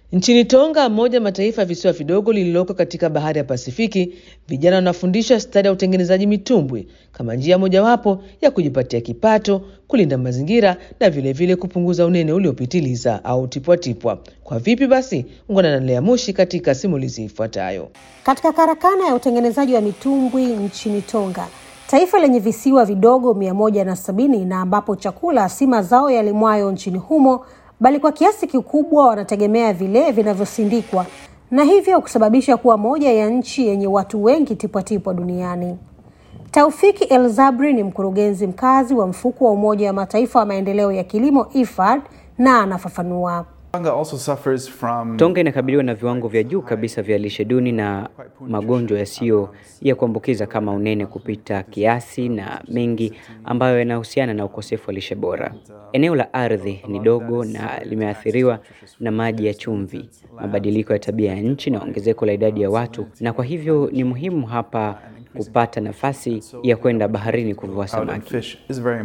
Nchini Tonga, moja mataifa ya visiwa vidogo lililoko katika bahari ya Pasifiki, vijana wanafundishwa stadi ya utengenezaji mitumbwi kama njia mojawapo ya kujipatia kipato, kulinda mazingira na vilevile vile kupunguza unene uliopitiliza au tipwatipwa. Kwa vipi basi? Ungana na Lea Mushi katika simulizi ifuatayo. Katika karakana ya utengenezaji wa mitumbwi nchini Tonga, taifa lenye visiwa vidogo mia moja na sabini na ambapo chakula si mazao yalimwayo nchini humo bali kwa kiasi kikubwa wanategemea vile vinavyosindikwa na hivyo kusababisha kuwa moja ya nchi yenye watu wengi tipwatipwa duniani. Taufiki El Zabri ni mkurugenzi mkazi wa mfuko wa Umoja wa Mataifa wa maendeleo ya kilimo IFAD na anafafanua. Tonga inakabiliwa na viwango vya juu kabisa vya lishe duni na magonjwa yasiyo ya kuambukiza kama unene kupita kiasi na mengi ambayo yanahusiana na ukosefu wa lishe bora. Eneo la ardhi ni dogo na limeathiriwa na maji ya chumvi, mabadiliko ya tabia ya nchi na ongezeko la idadi ya watu, na kwa hivyo ni muhimu hapa kupata nafasi ya kwenda baharini kuvua samaki.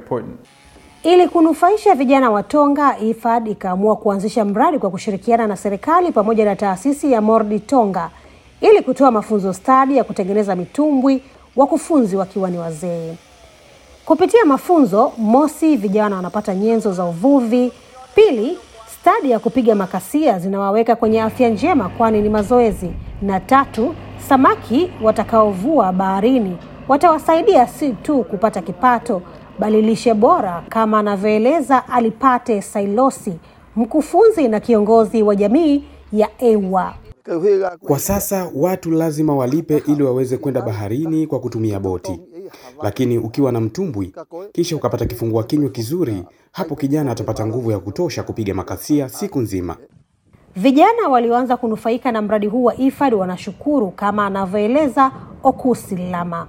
Ili kunufaisha vijana wa Tonga, IFAD ikaamua kuanzisha mradi kwa kushirikiana na serikali pamoja na taasisi ya Mordi Tonga ili kutoa mafunzo stadi ya kutengeneza mitumbwi, wakufunzi wakiwa ni wazee. Kupitia mafunzo, mosi, vijana wanapata nyenzo za uvuvi; pili, stadi ya kupiga makasia zinawaweka kwenye afya njema, kwani ni mazoezi; na tatu, samaki watakaovua baharini watawasaidia si tu kupata kipato bali lishe bora, kama anavyoeleza Alipate Sailosi, mkufunzi na kiongozi wa jamii ya Ewa. Kwa sasa watu lazima walipe ili waweze kwenda baharini kwa kutumia boti, lakini ukiwa na mtumbwi kisha ukapata kifungua kinywa kizuri, hapo kijana atapata nguvu ya kutosha kupiga makasia siku nzima. Vijana walioanza kunufaika na mradi huu wa IFAD wanashukuru, kama anavyoeleza Okusi Lama.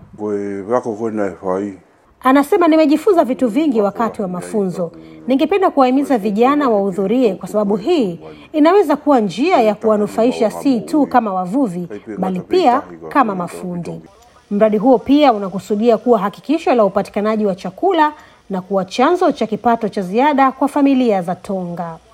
Anasema, nimejifunza vitu vingi wakati wa mafunzo. Ningependa kuwahimiza vijana wahudhurie, kwa sababu hii inaweza kuwa njia ya kuwanufaisha si tu kama wavuvi, bali pia kama mafundi. Mradi huo pia unakusudia kuwa hakikisho la upatikanaji wa chakula na kuwa chanzo cha kipato cha ziada kwa familia za Tonga.